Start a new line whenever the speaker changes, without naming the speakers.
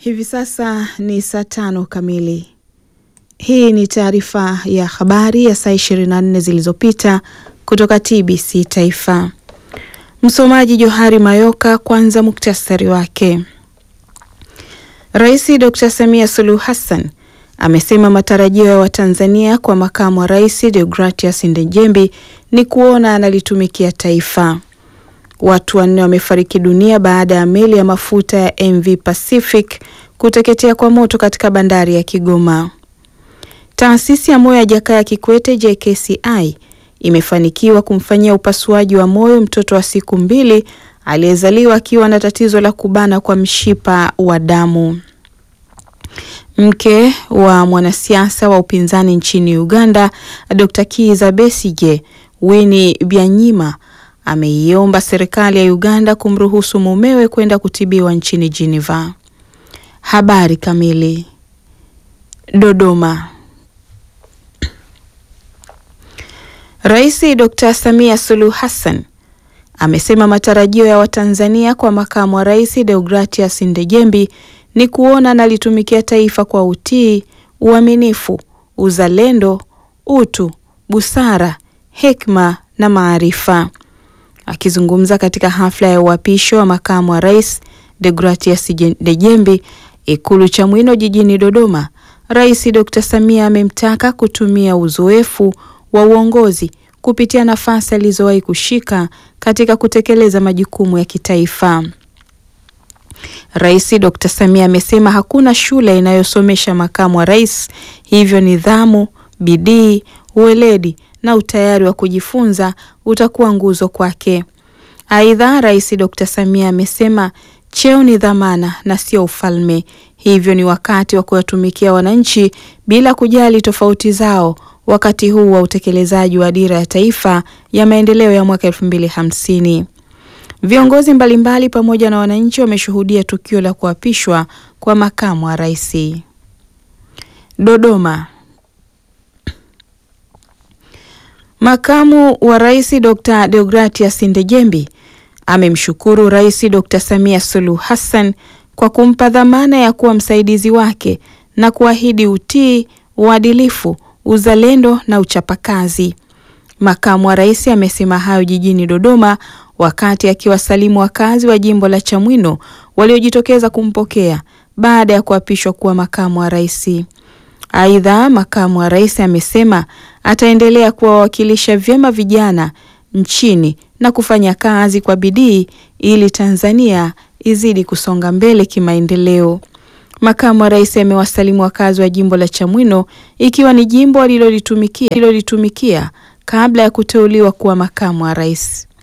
Hivi sasa ni saa tano kamili. Hii ni taarifa ya habari ya saa 24 zilizopita kutoka TBC Taifa. Msomaji Johari Mayoka. Kwanza muktasari wake. Rais Dr. Samia Suluhu Hassan amesema matarajio ya Watanzania kwa makamu wa rais Deogratias Ndejembi ni kuona analitumikia taifa. Watu wanne wamefariki dunia baada ya meli ya mafuta ya MV Pacific kuteketea kwa moto katika bandari ya Kigoma. Taasisi ya moyo ya Jakaya Kikwete JKCI imefanikiwa kumfanyia upasuaji wa moyo mtoto wa siku mbili aliyezaliwa akiwa na tatizo la kubana kwa mshipa wa damu. Mke wa mwanasiasa wa upinzani nchini Uganda Dr. Kizza Besigye, Winnie Byanyima ameiomba serikali ya Uganda kumruhusu mumewe kwenda kutibiwa nchini Geneva. Habari kamili. Dodoma. Rais Dr. Samia Suluhu Hassan amesema matarajio ya Watanzania kwa makamu wa rais Deogratias Ndejembi ni kuona analitumikia taifa kwa utii, uaminifu, uzalendo, utu, busara, hekima na maarifa. Akizungumza katika hafla ya uapisho wa makamu wa rais Deogratias Ndejembi Ikulu Chamwino jijini Dodoma, Rais Dr. Samia amemtaka kutumia uzoefu wa uongozi kupitia nafasi alizowahi kushika katika kutekeleza majukumu ya kitaifa. Rais Dr. Samia amesema hakuna shule inayosomesha makamu wa rais, hivyo nidhamu, bidii, uweledi na utayari wa kujifunza utakuwa nguzo kwake. Aidha, Rais Dr. Samia amesema cheo ni dhamana na sio ufalme, hivyo ni wakati wa kuwatumikia wananchi bila kujali tofauti zao wakati huu wa utekelezaji wa dira ya taifa ya maendeleo ya mwaka elfu mbili hamsini. Viongozi mbalimbali pamoja na wananchi wameshuhudia tukio la kuapishwa kwa makamu wa rais. Dodoma. Makamu wa rais Dr. Deogratias Ndejembi amemshukuru Rais Dr. Samia Suluhu Hassan kwa kumpa dhamana ya kuwa msaidizi wake na kuahidi utii, uadilifu, uzalendo na uchapakazi. Makamu wa rais amesema hayo jijini Dodoma wakati akiwasalimu wakazi wa jimbo la Chamwino waliojitokeza kumpokea baada ya kuapishwa kuwa makamu wa rais. Aidha, makamu wa rais amesema ataendelea kuwawakilisha vyema vijana nchini na kufanya kazi kwa bidii ili Tanzania izidi kusonga mbele kimaendeleo. Makamu wa rais amewasalimu wakazi wa jimbo la Chamwino ikiwa ni jimbo alilolitumikia alilolitumikia kabla ya kuteuliwa kuwa makamu wa rais.